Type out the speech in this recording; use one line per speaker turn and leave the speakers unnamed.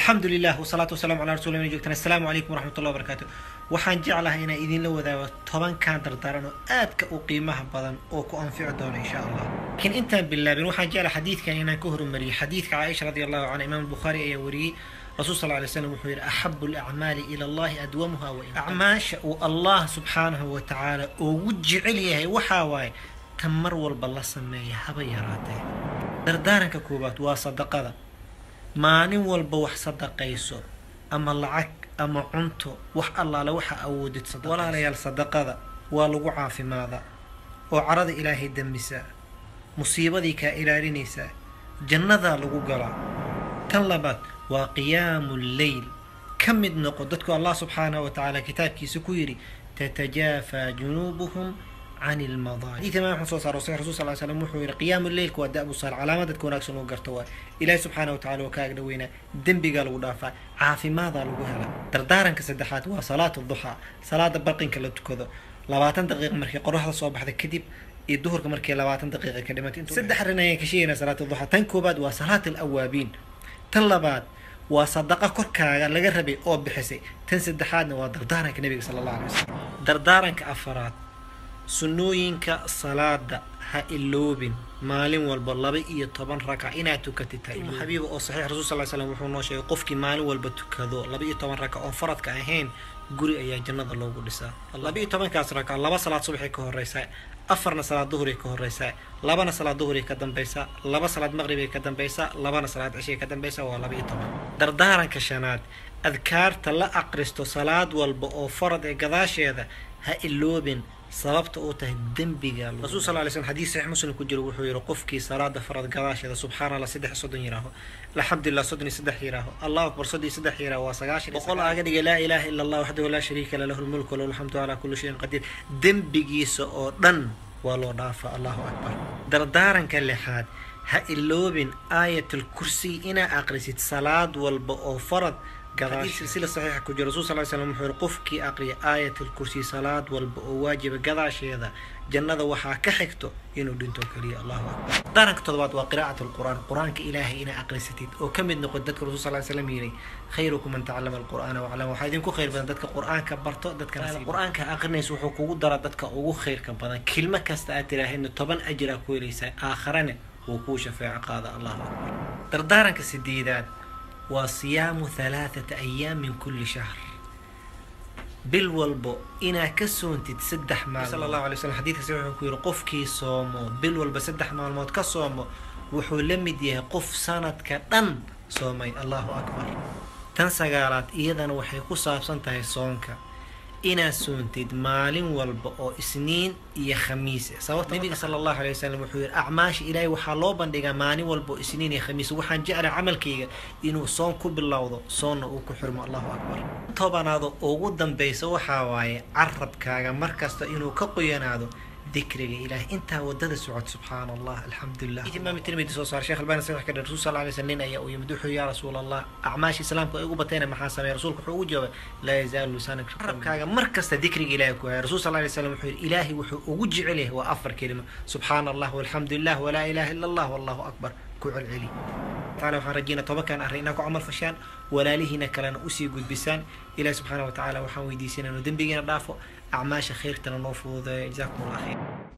alxamdu lilah wsalaatu wasalamu calaa rasul n joogtaan assalaamu calaykum waraxmat ullah barakaatu waxaan jeclahay inaan idinla wadaago tobankan dardaaran oo aadka u qiimaha badan oo ku anfici doona insha allah laakiin intaan bilaabin waxaan jeclahay xadiidkan inaan ka horumariyay xadiidka caaisha radi allahu canha imaam bukhaari ayaa wariyey rasuul sal lay slam wuxuu yidhi axabu alacmaali ila allahi adwamuha wa acmaasha uu allah subxaanahu wa tacaala ugu jecel yahay waxaa waaye tan mar walba la sameeya haba yaraatee dardaaranka koowaad waa sadaqada maalin walba wax sadaqayso ama lacag ama cunto wax allaale waxa awoodid walaalayaal sadaqada waa lagu caafimaadaa oo carada ilaahay dembisaa musiibadii kaa ilaalinaysaa jannadaa lagu galaa tan labaad waa qiyaamu lleyl ka mid noqo dadku allah subxaanahu wa tacaala kitaabkiisa ku yidhi tatajaafaa junuubuhum can ilmadaajid xadiid imaam axmed soo saaro saxiix rasul sal ly slam wuxuu yidhi qiyaamu leylka waa da'bu saal calaamad dadka wanaagsan uu garto waa ilaahi subxaana wa tacala waa ka agdhaweynaa dembigaa lagu dhaafaa caafimaadaa lagu helaa dardaaranka saddexaad waa salaat duxaa salaada barqinka la tukado labaatan daqiiqa markii qoraxda soo baxda kadib iyo duhurka markii labaatan daqiiqa ka dhimantay saddex arrin ayaan ka sheegaynaa salaat duxaa tan koobaad waa salaat alawaabiin tan labaad waa sadaqa korkaaga laga rabay oo bixisay tan saddexaadna waa dardaaranka nebiga sala allah alay wasalam dardaaranka afaraad sunnooyinka salaada ha iloobin maalin walba laba iyo toban rakac inaad tukatid xabiiba oo saxiix rasul sal slam wuxuu noo sheegay qofkii maalin walba tukado laba iyo toban rakac oon faradka ahayn guri ayaa jannada loogu dhisaa laba iyo tobankaas rakac laba salaad subaxay ka horeysaa afarna salaad duhuray ka horeysaa labana salaad duhuray ka dambeysaa laba salaad maqribay ka dambeysaa labana salaad cishay ka dambeysaa waa laba iyo toban dardaaranka shanaad adkaarta la aqristo salaad walba oo farad ee gadaasheeda ha iloobin sababta uu tahay dembiga rasul sal lay slm xadiis saxiix muslim ku jiro wuxuu yihi qofkii salaada farad gadaasheeda subxaana allah saddex soddon yiraaho alxamdulilah soddon iyo saddex yiraaho allahu akbar soddon iyo saddex yiraaho waa sagaashan boqol aaga dhiga laa ilaaha ila allah waxdahu laa shariika la lahu lmulku walahu alxamdu calaa kulli shayin qadiir dembigiisa oo dhan waa loo dhaafa allahu akbar dardaaranka lixaad ha iloobin aayatul kursiy inaa aqrisid salaad walba oo farad silsila saxiixa ku jira rasul sal slam wuxuu yihi qofkii aqriya aayat alkursi salaad walba oo waajiba gadaasheeda jannada waxaa ka xigto inuu dhinto keliya allahu akbar daaranka toddobaad waa qiraa'at alqur'aan qur-aanka ilaahay inaa aqrisatid oo ka mid noqo dadka rasul sal slam yidhi khayrukum man tacallama alqur'aana waclama waxaa idinku khayr badan dadka qur-aanka barto dadka qur-aanka aqrinaysa wuxuu kugu dara dadka ugu khayrka badan kilmo kasta aad tiraahidna toban ajiraa ku helaysaa aakharane wuu kuu shafeeco qaada allahu akbar dardaaranka sideedaad waa siyaamu halaathata ayaam min kulli shahr bil walbo inaa ka soontid saddex maalmood sala allahu alay slam xadidka si wuxuu ku yidhi qofkii soomo bil walba saddex maalmood ka soomo wuxuu la mid yahay qof sanadka dhan soomay allahu akbar tan sagaalaad iyadana waxay ku saabsan tahay soonka inaad soontid maalin walba oo isniin iyo khamiis sababta nabiga sala allahu alay wasalam wuxuu yihi acmaasha ilaahay waxaa loo bandhigaa maalin walba oo isniin iyo khamiis waxaan jeclay camalkayga inuu soon ku bilowdo soonna uu ku xirmo allahu akbar tobanaado ugu dambeysa waxaa waaye carabkaaga markasta inuu ka qoyanaado dikriga ilaah intaa wadada socod subxaan allah alxamdulilah imaam tirmidi soo saar sheekh albani saxiix ka dhar rasul sal alay slam nin ayaa u yimid wuxuu yaa rasuul allah acmaasha islaamka ay ugu bateena maxaa sameeya rasuulku wuxuu ugu jawaabay laa yazaalu lisaanak carabkaaga mar kasta dikriga ilahi ku haya rasul sal alay slam wuxuu yihi ilaahay wuxuu ugu jecel yahay waa afar kelimo subxaana allah walxamdulilah walaa ilaha ila allah wallahu akbar ku celceli taala waxaan rajeynaa tobankan arrin inaa ku camal fashaan walaalihiina kalena usii gudbisaan ilahi subxaana wa tacaala waxaan weydiisanaa inuu dembigiina dhaafo acmaasha khayrtana noo fududeeyo jazakum allah khayr